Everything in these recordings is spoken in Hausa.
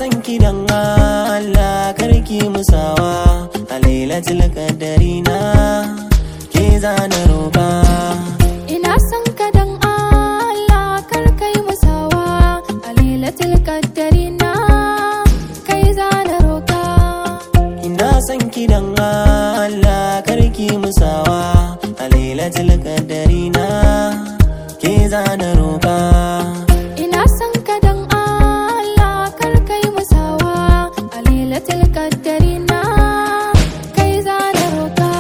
san ki dan Allah karki musawa a lailatul qadari na ke zana roƙa Ina son ka dan Allah kar kai musawa a lailatul qaddari na kai zana roka ina san ki dan Allah karki musawa a lailatul qadari na ke zana roƙa Ina son ka dan Allah kar kai musawa a lailatul qaddari na kai zana roka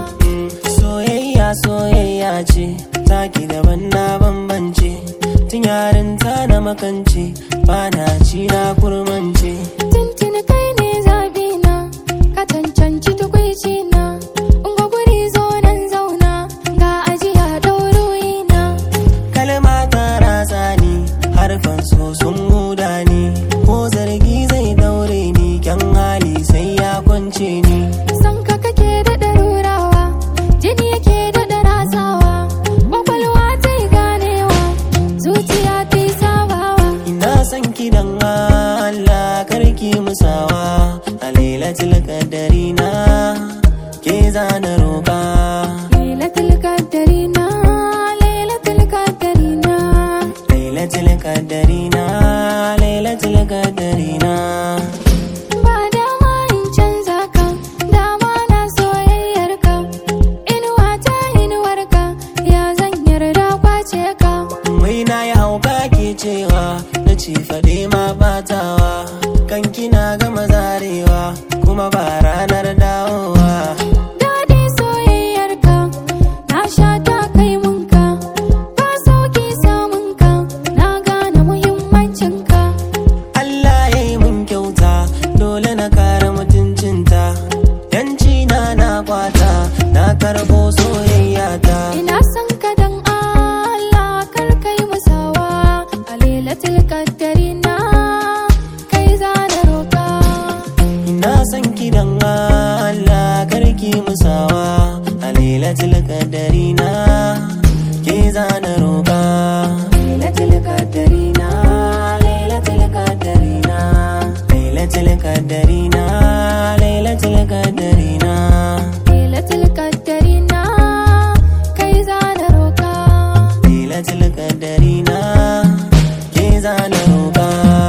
soyayya soyayya ce taki daban na bambance tun yarinta na makance bana ci na kurmance Tuntuni kai ne zabi na ka cancanci tukwici na ungo guri zo nan zauna ga ajiya ɗauroyi na kalma ta ratsa ni harfan so sun huda ni ko zargi zai daure ni kyan hali sai ya kwance ni San ka kake daɗa rurawa, jini yake daɗa ratsawa, ƙwaƙwalwa ta yi ganewa, zuciya ta yi sabawa. ina san ki dan Allah karki musawa a lailatul qadari na ke zana roƙa Lailatul qaddari na, lailatul qaddari na, lailatul qadari na lailatul qadari na ba dama in canza ka, dama na soyayyar ka, inuwa ta inuwar ka, ya zan yarda kwace ka. Wai na yi hauka ke cewa na ci faɗe ma batawa kan kina gama zarewa kuma ba ranar dawowa Daɗi soyayyar ka, na sha ta kai mun ka, ba sauki samun ka, na gane muhimmancin ka. Allah ya yi mun kyauta dole na kare mutuncinta yanci na na kwata na karɓo soyayya ta Ina son ka dan Allah kar kai musawa, a lailatul qaddari na kai zana roka. ina son ki dan Allah karki musawa a lailatul qadari na ke zana roƙa lailatul qadari na lailatul qadari na lailatul qadari na lailatul qadari na Lailatul qaddari na kai zana roka. lailatul qadari na ke zana roƙa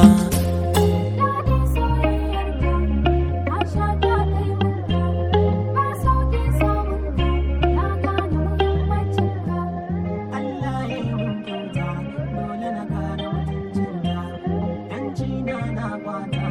Allah ya yi mun kyauta dole na kare mutuncinta yanci na na kwata